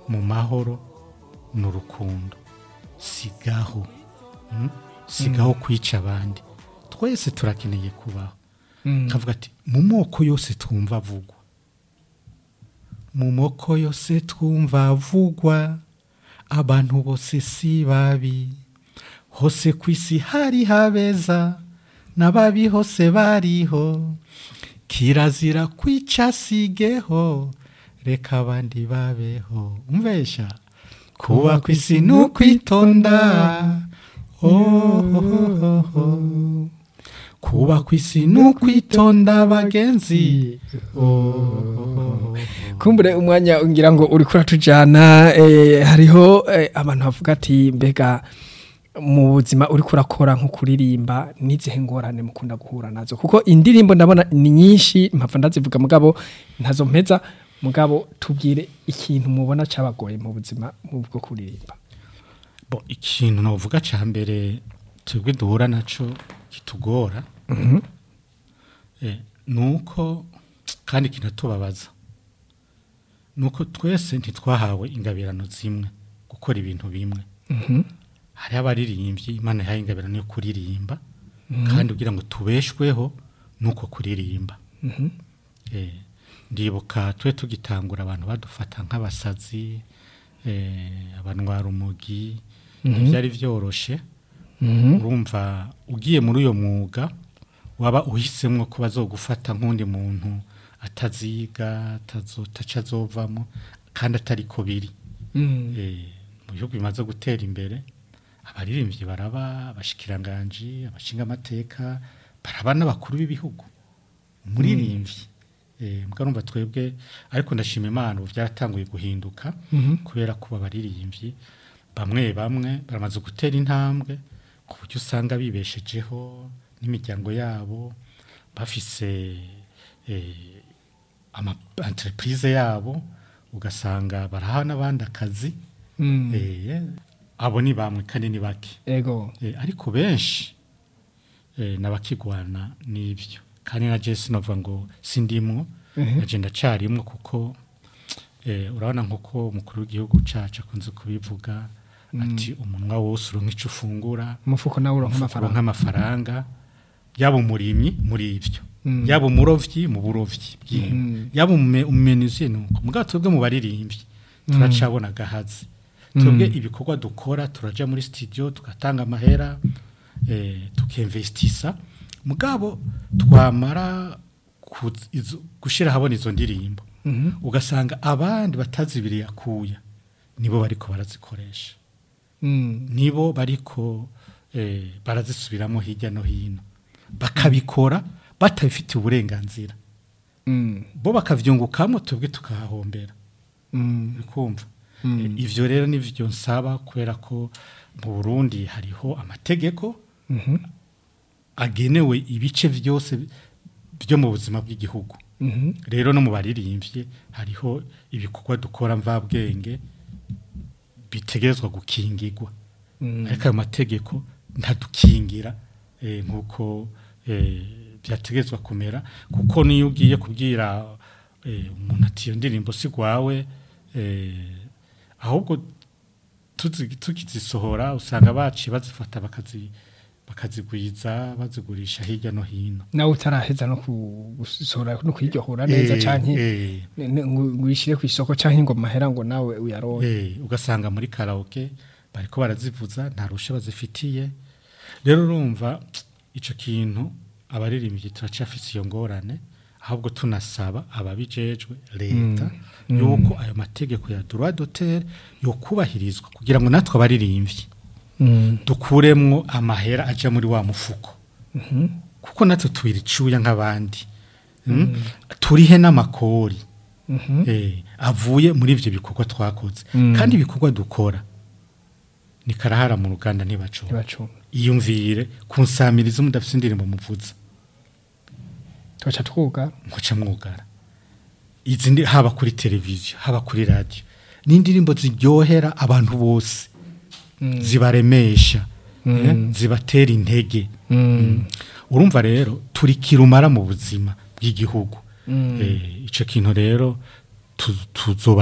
mu mahoro n'urukundo sigaho mm? sigaho kwica abandi twese turakeneye kubaho kavuga ati mu moko yose twumva avugwa mu moko yose twumva avugwa abantu bose si babi hose ku isi hari habeza n'ababi hose bariho kirazira kwica sigeho reka abandi babeho umvesha kuba ku isi ni ukwitonda oh, oh, oh, oh. kuba ku isi ni ukwitonda bagenzi oh, oh, oh. kumbure umwanya ngira ngo uri kuratujana eh, hariho eh, abantu bavuga ati mbega mu buzima uri kurakora nko kuririmba n'izihe ngorane mukunda guhura nazo kuko indirimbo ndabona ni nyinshi mpamvu ndazivuga mugabo ntazo mpeza mugabo tubwire ikintu mubona cyabagoye mu buzima bwo kuririmba bo ikintu navuga cya mbere twebwe duhura naco kitugora eh, nuko kandi kinatubabaza nuko twese ntitwahawe ingabirano zimwe gukora ibintu bimwe hariho abaririmbyi imana yahaye ingabirano yo kuririmba kandi kugira ngo tubeshweho nuko kuririmba eh, ndibuka twe tugitangura abantu badufata nk'abasazi eh, abanwara umugi ntibyari byoroshe urumva ugiye muri uyo mwuga waba uhisemo ko bazogufata nk'undi muntu ataziga ataca azovamo kandi atari ko biri Eh, mu bihugu bimaze gutera imbere abaririmbyi baraba abashikiranganji abashinga amateka baraba n'abakuru b'ibihugu umuririmbyi eh mugarumva twebwe ariko ndashima imana ubu byaratanguye guhinduka kubera ko abaririmbyi bamwe bamwe baramaze gutera intambwe ku buryo usanga bibeshejeho n'imiryango yabo bafise eh, ama entreprise yabo ugasanga baraha n'abandi akazi eh, abo ni bamwe kandi ni bake ego Eh, ariko benshi eh, n'abakigwana n'ibyo kandi na Jesse novuga ngo sindimwo naje ndacarimwo kuko eh, urabona nk'uko umukuru w'igihugu cacu akunze kubivuga ati umunwa wose uronka ico ufungura umufuko nawe uronka umufuko amafaranga nk'amafaranga yaba umurimyi muri ibyo Mm. yaba umurovyi mu burovyi bw'inka Mhm. yaba umume- umumenuzi nuko mugabo twebwe mu baririmbyi turacabona agahazi twebwe ibikorwa dukora turaja muri studio tugatanga amahera eh, tukemvestisa mugabo twamara kuz- izo- gushira habona izo ndirimbo Mhm. ugasanga abandi batazibiriye akuya nibo bariko barazikoresha Mm. nibo bariko eh, barazisubiramo hirya no hino bakabikora batabifitiye uburenganzira Mm. bo bakavyungukamo twebwe tukahahombera Mm. bikumva Mm. Eh, ivyo rero nivyo nsaba kubera ko mu Burundi hariho amategeko Mhm. agenewe ibice vyose byo mu buzima bw'igihugu Mhm. rero no mu baririmbyi hariho ibikorwa dukora mvabwenge bitegerezwa gukingirwa Mm. ariko ayo mategeko ntadukingira eh, nk'uko eh, byategerezwa kumera kuko niyo ugiye kubwira eh, umuntu ati iyo ndirimbo si gwawe eh, ahubwo tuzi- tukizisohora usanga baciye bazifata bakazi bakazigwiza bazigurisha hirya no hino nawe utaraheza no ku- gusohora no kwiryohora neza Eh, canke eh, ne- ne- ngo ngo uyishire ku isoko canke ngo mahera ngo nawe uyaronke Eh, ugasanga muri karaoke bariko barazivuza nta rusha bazifitiye rero urumva ico kintu abaririmbyi turacafise iyo ngorane ahubwo tunasaba ababijejwe leta yuko ayo mategeko ya droit d'auteur yokubahirizwa kugira ngo natwe abaririmbyi Mm. dukuremwo amahera aja muri wa mufuko Mhm. kuko natwe tubira icuya nk'abandi Mm? turihe n'amakori Mhm. eh, avuye muri ivyo bikorwa twakoze Mm. kandi ibikorwa dukora ni karahara mu ruganda ntibacunga ntibacunga iyumvire kunsamiriza mudafite indirimbo muvuza tugaca twuga muca mwugara izi ndi haba kuri televiziyo haba kuri radiyo ni indirimbo ziryohera abantu bose Mm. zibaremesha Mm. eh, zibatera intege Mm. urumva rero turi kirumara mu buzima bw'igihugu Mm. Eh, ico kintu rero tu- tuzoba